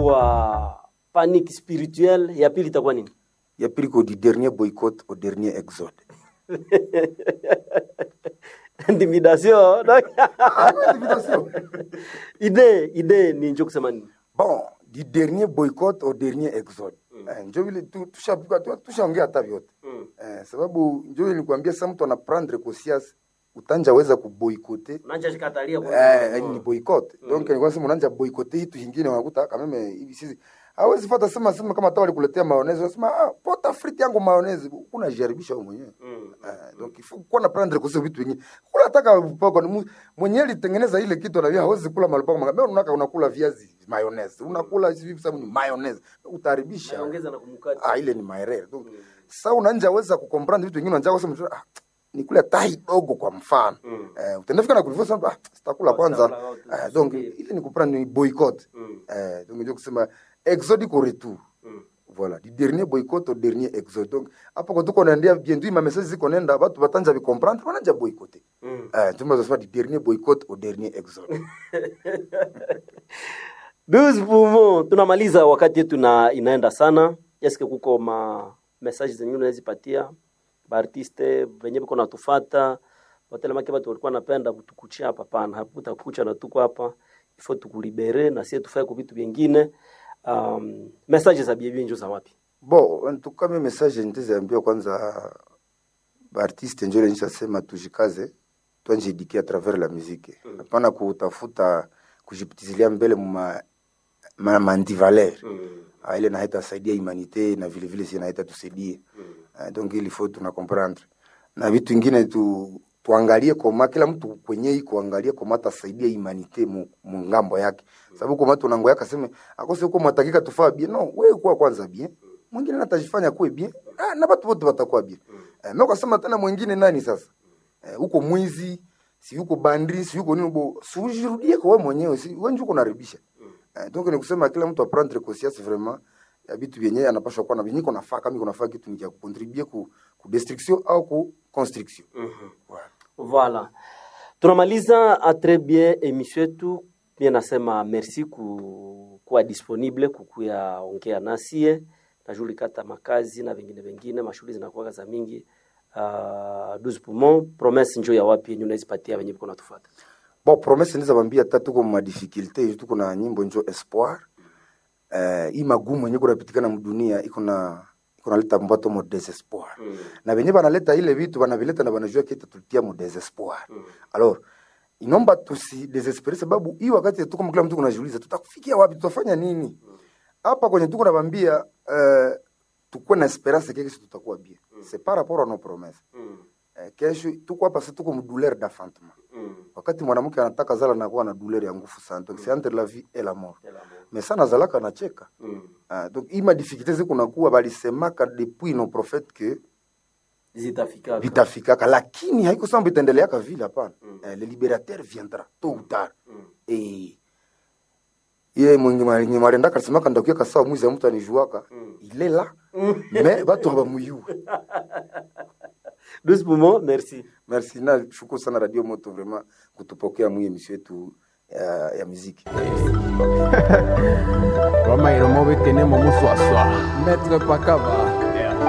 itakuwa panique spirituelle ya pili itakuwa nini ya pili ko du dernier boycott au dernier exode intimidation donc ide ide ni njo kusema nini bon du dernier boycott au dernier exode eh, njo vile tu- tushavuka- tu- tushaongea hata vyote eh, sababu njo vile nikuambia sa mtu ana prendre conscience utanja weza kuboikote nanja shikatalia kwa eh, ni boycott donc nilikuwa nasema unaanza boykote hitu hingine unakuta kama mimi hivi sisi hawezi fata sema sema kama hata walikuletea mayonnaise unasema ah pota frite yangu mayonnaise kuna jaribisha wewe mwenyewe eh, donc il faut kuwa na prendre conscience vitu vingine kula nataka poko ni mu- mwenyewe alitengeneza ile kitu na hawezi kula malipoko mimi unaka unakula viazi mayonnaise unakula hivi sababu ni mayonnaise utaharibisha ongeza na kumukati ah ile ni maerere donc sasa unanja weza kucomprendre vitu vingine unanja kusema ah nikula tai dogo kwa mfano Mm. eh utendafika na kulivyo sana ah sitakula kwanza Sitakula wote, eh, donc subiri. ile ni kuprendre ni boycott Mm. eh donc ndio kusema exode au retour Mm. voilà du dernier boycott au dernier exode donc hapo kwa tuko naendea bientôt ma message ziko nenda watu batanja bi comprendre wananja boycotter Mm. eh tumeza sema du dernier boycott au dernier exode 12 poumons tunamaliza wakati yetu na inaenda sana eske kuko ma message zenye unazipatia baartiste venye biko natufata watelemake batu walikuwa napenda kutukuchia hapa pana hakutakucha na tuko hapa ifo tukulibere na sie tufae kwa vitu vingine um, message za bibi njo za wapi bon en tout cas mes message nitaziambia kwanza baartiste njole nishasema tujikaze twanjidikia à travers la musique hapana kutafuta kujipitizilia mbele muma ma, mandivaler Ah, ile na haitasaidia humanité na vile vile si na haitatusaidia Ah, donc il faut tuna comprendre na vitu ingine tu tuangalie koma kila mtu kwenye iko angalie koma atasaidia humanité mu, mu ngambo yake sababu koma tunango yake aseme akose huko mwatakika tufaa bien no wewe kuwa kwanza bien mwingine natajifanya kuwe bien ah, na watu wote watakuwa bien eh, mimi kasema tena mwingine nani sasa eh, huko mwizi si yuko bandri si yuko nini bo si ujirudie kwa wewe mwenyewe si wewe ndio unaribisha eh, donc ni kusema kila mtu aprendre conscience vraiment ya vitu vyenye anapaswa kuwa na vyenye iko nafaa kama iko nafaa kitu ni cha kucontribue ku, ku destruction au ku construction voilà. Voilà. Tunamaliza a très bien emission yetu. Mie nasema merci ku, kuwa disponible kukuya ongea nasie najulikata makazi na vingine vingine mashughuli zinakuwa za mingi uh, 12 poumons promesse njo ya wapi yenye unazipatia venye biko natufuata bon promesse ndiza bambia hata tuko ma difficulté tuko na nyimbo njo espoir eh hii magumu yenye kunapitikana mdunia iko na iko naleta mbato mo desespoir Mm. na venye banaleta ile vitu banavileta na banajua kita tulitia mo desespoir alors inomba tusi desespere sababu hii wakati tuko kila mtu kunajiuliza tutakufikia wapi tutafanya nini hapa kwenye tuko nabambia uh, tukuwe na esperance keke si tutakuwa bien c'est par rapport à nos promesses eh, kesho tuko hapa sasa tuko mdouleur d'enfantement wakati mwanamke anataka zala nakuwa na douleur ya nguvu sana donc c'est entre la vie et la mort mais sana zalaka anacheka ah, donc hii madifficulté zikunakuwa balisemaka depuis nos prophètes que zitafika vitafikaka lakini haiko samba itaendeleaka vile hapana eh, le libérateur viendra tôt ou tard eh, ye mwenye mwenye marenda kasemaka ndakuya kasawa mwizi ya mtu anijuaka il est là mais batu habamuyue 12 poumons merci merci na shukuru sana radio moto vraiment kutupokea mwi emission yetu ya, ya muziki Roma iromo bekene mo muswaswa. Maître Pakava.